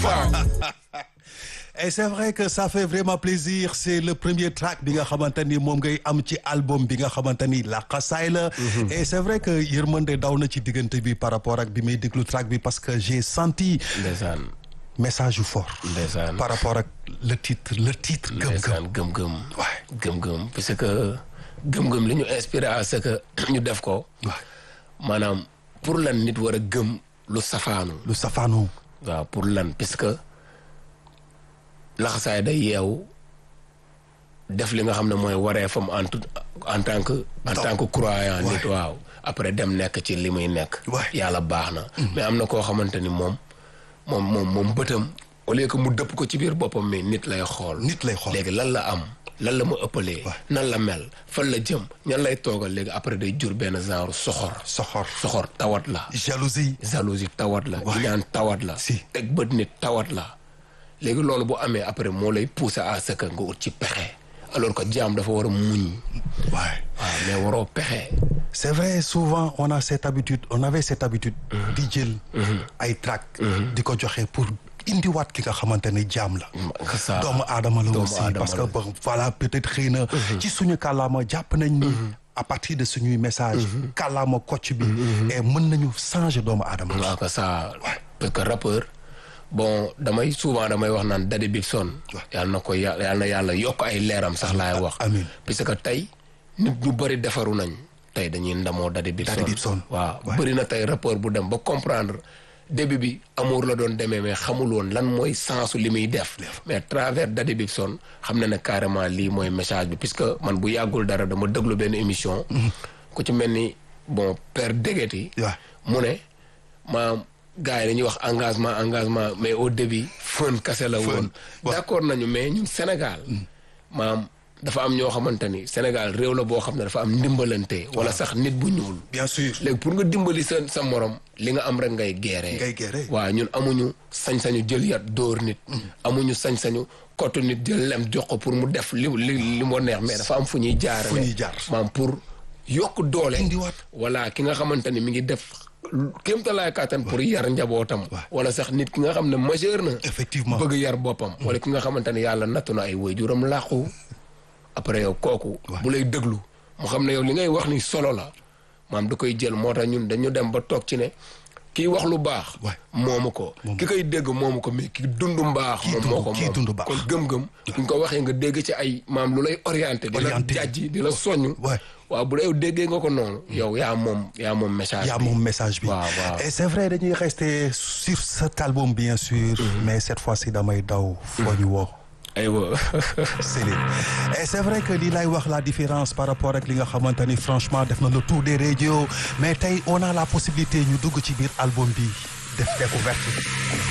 far. et c'est vrai que ça fait vraiment plaisir c'est le premier track bi nga xamante ni moom ngay am ci album bi nga xamante ni la xasaay la et c'est vrai que yërmande daw na ci diggante bi par rapport ak bi may déglu track bi parce que j'ai senti ndeysaan message yu fort ndeysaan par rapport ak le titre le titre gëm-gëm ndeysaan gëm-gëm Ouais. gëm-gëm parce que gëm-gëm li ñu inspiré à ce que ñu def ko waaw maanaam pour lan nit war a gëm lu safaanu lu safaanu waaw pour lan parce que laxasaay day yeewu def li nga xam ne mooy wareefam en tout en tant que en tant que croyant nit waaw après dem nekk ci li muy nekk Ouais. yàlla baax na mais am na koo xamante ni moom moom moom moom bëtam au lieu que mu dëpp ko ci biir boppam mi nit lay xool nit lay xool léegi lan la am lan la ma ëppalee nan la mel fan la jëm ñan lay toogal léegi après day jur benn genre soxor soxor soxor tawat la jalousie jalousie tawat la Ouais. ñaan tawat la Si. teg bët nit tawat la léegi loolu bu amee après moo lay pousser à ce que nga ut ci pexe alors que jaam dafa war a muñ waaw waaw mais waroo pexe c'est vrai souvent on a cette habitude on avait cette habitude di jël ay track di ko joxe pour indiwaat ki nga xamante ne jaam la nga saa doomu aadama la doomu aussi aadama parce que la. bon voilà peut-être xëy na ci suñu kàllaama jàpp nañ ni à partir de suñuy message kàllaama kocc bi et mën nañu changer doomu aadama waaw que ça parce que rappeur bon damay souvent damay wax naan Daddy Bibson yàlla na ko yà- yàlla na yàlla yokk ay leeram sax laay wax amiin. parce que tey nit ñu bëri defaru nañ tey dañuy ndamoo Daddy Bibson Daddy Bibson. waaw Ouais. bëri na tey rappeur bu dem ba comprendre début bi amour la doon demee mais xamul woon lan mooy sensu li muy def mais à travers Daddy Bibson xam na ne carrément lii mooy message bi puisque man bu yàggul dara dama déglu benn émission ku ci mel ni bon père Degeti Ouais. mu ne maam gars yi dañuy wax engagement engagement mais au début fën kase la woon d'accord nañu mais ñun Sénégal maam dafa am ñoo xamante ni Sénégal réew la boo xam ne dafa am ndimbalante wala sax nit bu ñuul bien sûr léegi pour nga dimbali sa sa morom li nga am rek ngay geeree Ngay geeree. waaw ñun amuñu sañ-sañu jël yat dóor nit amuñu sañ-sañu kottu nit jël lem jox ko pour mu def li li li moo neex mais dafa am fu ñuy jaar Fu ñuy jaar. maam pour yokk doole Indiwaat. wala ki nga xamante ni mi ngi def kéemtalaay kàttan pour yar njabootam wala sax nit ki nga xam ne majeur na effectivement bëgg yar boppam wala ki nga xamante ne yàlla nattu na ay waajuram làqu après yow kooku bu lay déglu mu xam ne yow li ngay wax ni solo la maam da koy jël moo tax ñun dañu dem ba toog ci ne kii wax lu baax Ouais. moomu ko ki koy dégg moomu ko mais ki dund mbaax moom dund- moo ko kii moom dund baax. kon gëm-gëm buñ ko waxee nga dégg ci ay maam lu lay orienté di la Orienté. jàjji di la soññ Ouais. waaw bu la yow déggee nga ko noonu yow yaa moom yaa moom message yaa bi moom message bi waaw waaw et c'est vrai dañuy rester sur cet album bien sûr mais cette fois-ci damay daw foo ñu woo aywa Céline et c'est vrai que lii lay wax la différence par rapport ak li nga xamante ni franchement def na le tour des radios mais tey on a la possibilité ñu dugg ci biir album bi def découverte